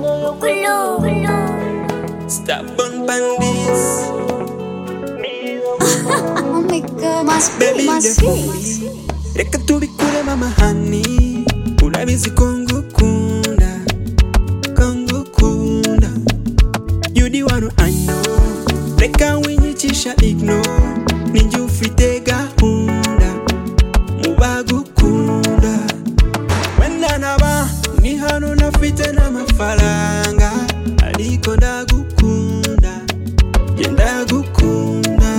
Blue, Stubborn bandits, Oh my god, must be, baby, must be. ndakubuli reka tubikure mama hani urabizi ko ngukunda ko ngukunda you the one I know reka winyikisha igno ninjye ufite gahunda mu bagukunda wenda naba ni hano nafite n'amafaranga ariko ndagukunda genda gukunda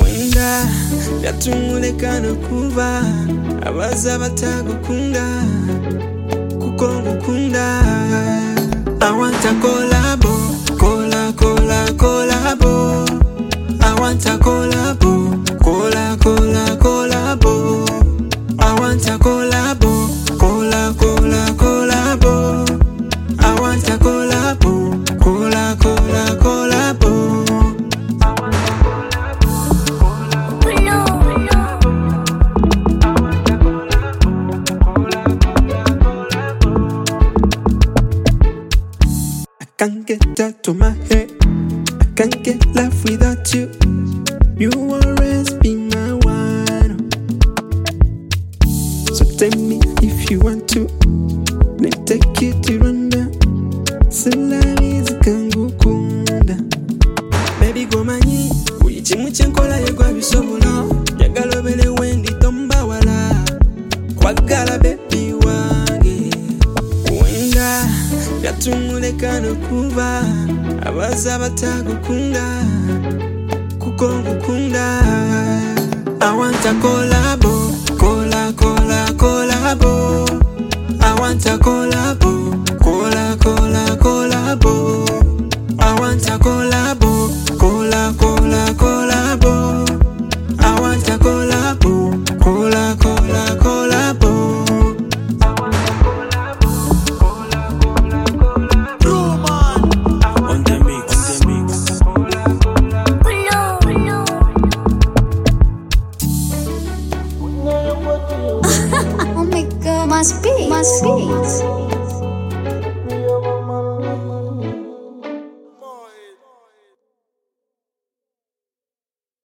wenda yatumureka no kuba abaza batagukunda kuko ngukunda awanta kolabo kola kola kolabo awanta kolabo kola kola kolabo awanta kolabo kola kola kolabo awanta kolabo kola kola kolabo I can't get out of my head. I can't get life without you. You always be my one. So tell me if you want to. Then take you to Rwanda. Salari zikangukunda. Baby go manyi. Buli kimu kye nkola yegwa bisobola. Njagala obere wendi tombawala. Kwagala baby wange. wenda yatumureka no kuba abaza batagukunda kuko ngukunda awanta kolabo kola kola kolabo awanta kolabo kola kola kolabo awanta kolabo kola kola kolabo awanta kolabo kola kola kolabo on the mix. On the mix. Oh my god, must be, must be.